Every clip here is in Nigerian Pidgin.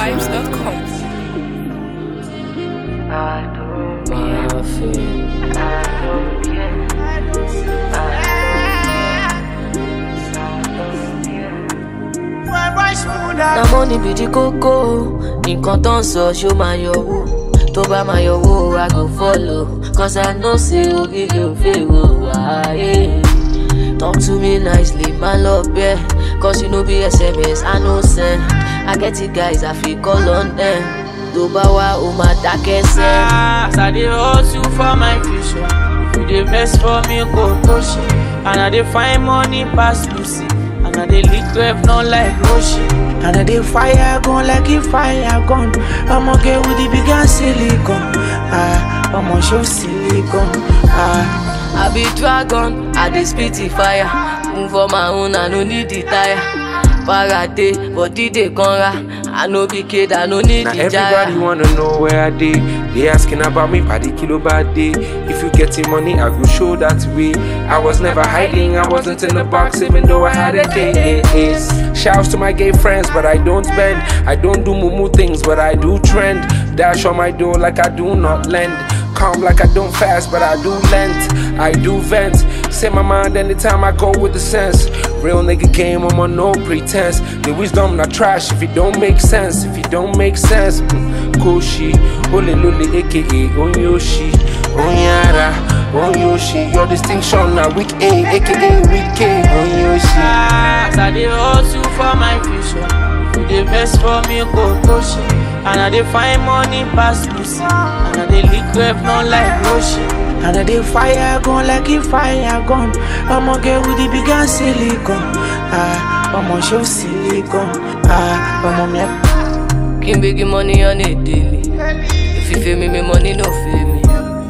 corovibes.com. na money be the koko nǹkan tó ń sọ ṣó máa yọwó tó bá máa yọwó i go follow cause i know say oríire ò fèrò wáyé talk to me nicely má lọ bẹ́ẹ̀ cause you no be sms i no send i get it guys i fit call on them tó bá wá o máa dákẹ́ sẹ́. As I dey hustle for my future, if you dey vex for me, go push it. And I dey find money pass Lucy, and I dey lick rev not like Roshi. And I dey fire gun like a fire gun. I'ma get with the big and silicon. Ah, I'ma show silicon. Ah. I be dragon, I dey spit the fire. Move on my own, I no need the tire. Para dey, body dey conra. I no be kid, I no need Now the everybody jara. wanna know where I dey. They asking about me, paddy kilo bad day. If you getting money, I go show that way. I was never hiding, I wasn't in the box, even though I had a case. Shouts to my gay friends, but I don't bend. I don't do mumu things, but I do trend. Dash on my door like I do not lend. Calm like I don't fast, but I do length. I do vent. Say my mind anytime I go with the sense. Real nigga game, I'm on no pretense. The wisdom not trash if it don't make sense. If it don't make sense, mm, Koshi, Ole Lule, aka Onyoshi, Onyara, Onyoshi. Your distinction now weak A, aka weak A, Onyoshi. As I dey hustle for my future, if you dey vex for me, go push it. And I dey find money pass Lucy, and I dey lick rev not like Roshi. And I dey fire gun like a fire gun. I'ma get with the big and silicon. Ah, I'ma show silicon. Ah, I'ma make King big money on a daily. If you feel me, me money no feel me.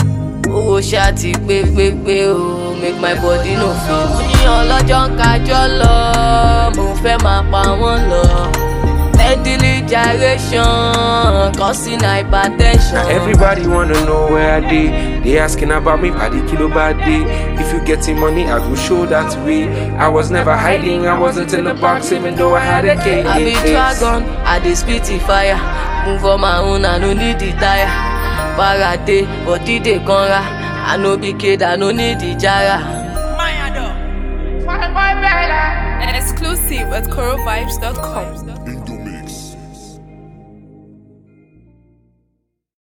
Owó ṣáàtì pé pé pé o, make my body no feel me. Mo ní ọlọ́jọ́ ń kájọ́ lọ, mo fẹ́ máa pa wọ́n lọ. Steadily gyration, causing hypertension. Now everybody wanna know where I dey. They asking about me, paddy kilo bad day. If you getting money, I go show that way. I was never hiding, I wasn't in the box, even though I had a case. I be dragon, I dey spit the fire. Move on my own, I no need the tire. Para dey, body dey conra. I no be kid, I no need the jara. Exclusive at corovibes.com.